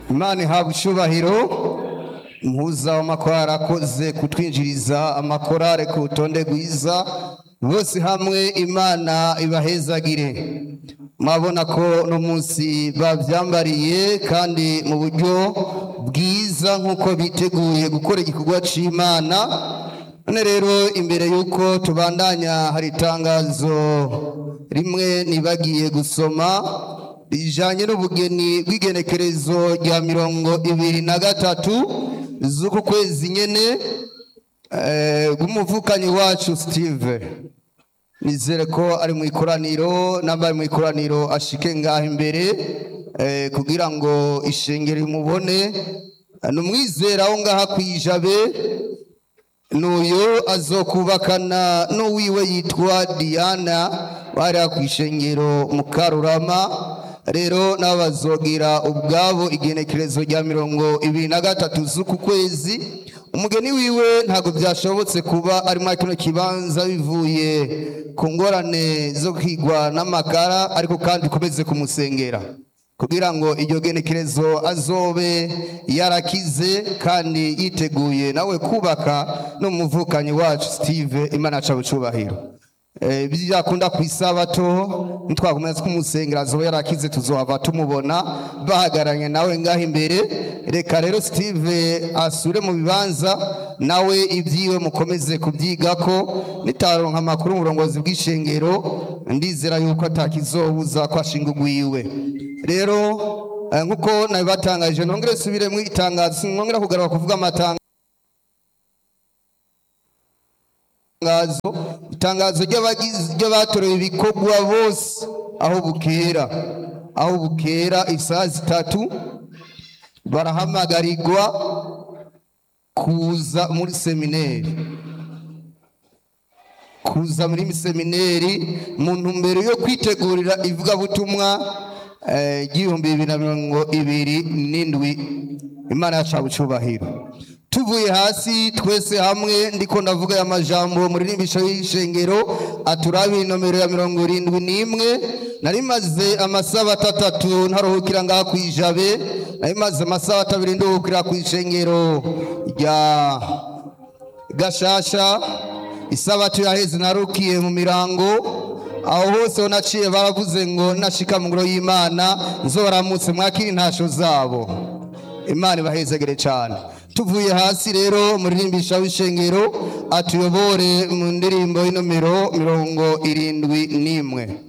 imana ihabwa icyubahiro mpuza w'amakorari akoze kutwinjiriza amakorari ku rutonde rwiza bose hamwe imana ibahezagire murabona ko uno munsi babyambariye kandi mu buryo bwiza nk'uko biteguye gukora igikorwa cy'imana none rero imbere y'uko tubandanya hari itangazo rimwe nibagiye gusoma rijanye n'ubugeni bw'igenekerezo rya mirongo ibiri na gatatu z'uku kwezi nyene eh, bw'umuvukanyi wacu steve nizere ko ari mu ikoraniro n'abari mu ikoraniro ashike ngaho imbere eh, kugira ngo ishengero imubone ni umwizera wo ngaha kwijabe n'uyu azokubakana n'uwiwe yitwa diana bariya ku ishengero mu karurama rero nabo bazogira ubwabo igenekerezo rya mirongo ibiri na gatatu z'uku kwezi umugeni wiwe ntabwo byashobotse kuba ari muri kino kibanza bivuye ku ngorane zo kwigwa n'amakara ariko kandi ukomeze kumusengera kugira ngo iryo genekerezo azobe yarakize kandi yiteguye nawe kubaka n'umuvukanyi wacu steve imana aca bucubahiro Eh, byakunda ku isabato ntitwakomeza kumusengera azoba yarakize tuzohava tumubona bahagaranye nawe ngaho imbere reka rero steve asure mu bibanza nawe ibyiwe mukomeze kubyigako nitaronka amakuru mu burongozi bw'ishengero ndizera yuko atakizobuza ko ashinga ugwiwe rero eh, nk'uko nabibatangaje nongere subire mu itangazo sinongera kugaruka kuvuga amatangazo itangazo itangazo ry'abagize ry'abatorewe ibikorwa bose aho bukera aho bukera isaha zitatu barahamagarirwa kuza muri semineri kuza muri semineri mu ntumbero yo kwitegurira ivugabutumwa eh, ry'ibihumbi bibiri na mirongo ibiri n'indwi imana yacu bucubahiro tuvuye hasi twese hamwe ndiko ndavuga aya majambo muri rimbisho y'ishengero aturabi nomero ya mirongo irindwi n'imwe nari maze amasabato atatu ntaruhukira ngaha ku ijabe nari maze amasabato abiri nduhukira ku ishengero rya gashasha isabato yaheze narukiye mu mirango aho hose ho naciye baravuze ngo nashika mu ngoro y'imana nzobaramutse mwakira intasho zabo imana ibahezegere cyane tuvuye hasi rero muririmbisha w'ishengero atuyobore mu ndirimbo y'inomero mirongo irindwi n'imwe